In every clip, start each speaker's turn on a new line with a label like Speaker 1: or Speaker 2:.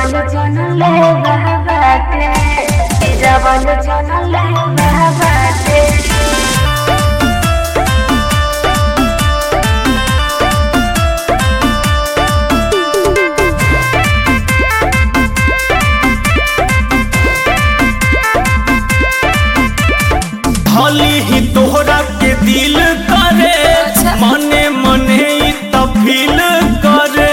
Speaker 1: जवन जन ले बाटे जवन जन ले बाटे
Speaker 2: भली ही तोहरा के दिल करे
Speaker 1: अच्छा।
Speaker 2: मने मने ही तो फील करे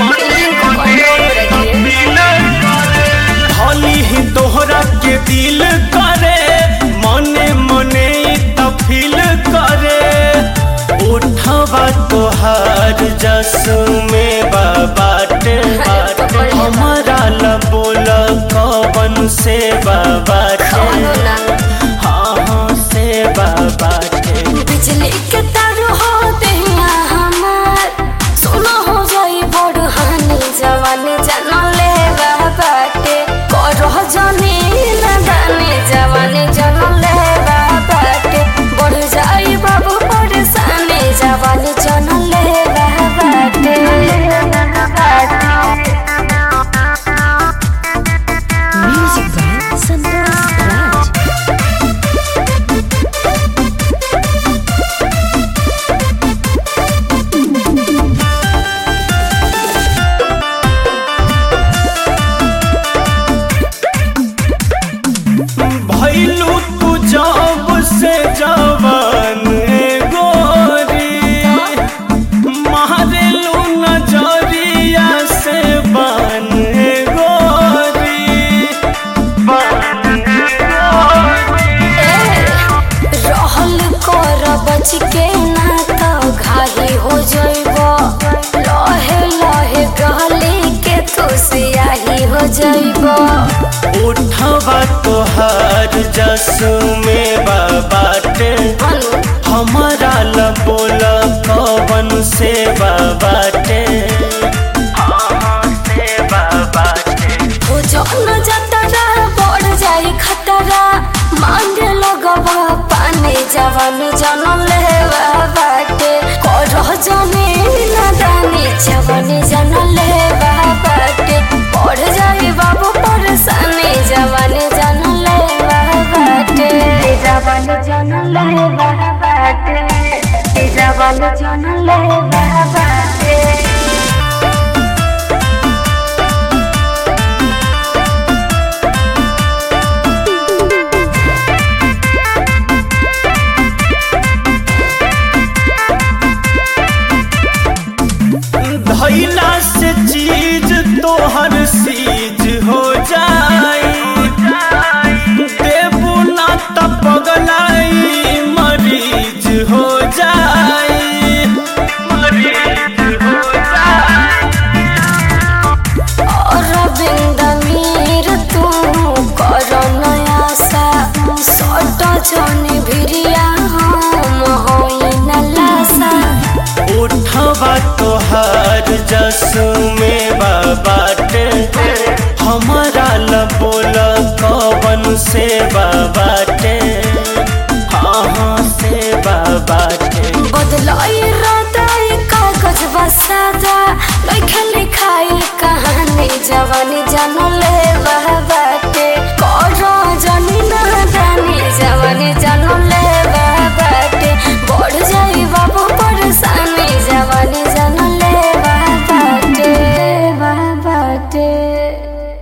Speaker 2: भली ही तोहरा के दिल करे मने मने ही तो फील करे उठवा तोहार जसु में बाटे बाटे हमारा लबोल कवन से बाटे हाँ हाँ से बाटे
Speaker 1: बिजली के तार हो देहिया हमार सोना हो जाई बड़ हानि जवान जन ले बाटे करह जनी नदानी जवान जन ले बाटे बढ़ जाई बाबू परेशानी जवान जन ले बाटे
Speaker 3: Music by Santosh Raj.
Speaker 2: भैलू तू जब से जवान गोरी मारेलू नजरिया से बन गोरी बन गोरी
Speaker 1: रहल कर बच के ना तो घाही हो जइब लहे लहे गली के तू सियाही हो जइब
Speaker 2: उठवा तोहार जसु में बाटे हमारा लबोल कवन से बाटे हाँ से बाटे
Speaker 1: हो जौन जतरा बढ़ जाई खतरा मांगे लगबा पानी जवान जन लेवा बाटे करह जनी नदानी जवान जन लेवा बाटे बढ़ जाई बाबू परेशानी जवान जन लेवा बाटे जवान जन लेवा बाटे जवान जन लेवा बाटे
Speaker 2: धैला से चीज तोहर सीज हो जाई देबू ना त पगलाई मरीज हो जाई मरीज हो जाई
Speaker 1: अरविंद मीर तू कर नयासा सट जने भिरिया हम होई न लासा
Speaker 2: उठवा तोहार जसु में बाटे हमारा लबोल कवन से बाटे हाँ हाँ से बाटे
Speaker 1: बदलाई राताई कागज बसादा लिखे लिखाई कहानी जवानी जन ले बाटे कर जनी नादानी जवानी जन ले बाटे बढ़ जाई बाबू परेशानी जवानी जन ले बाटे बाटे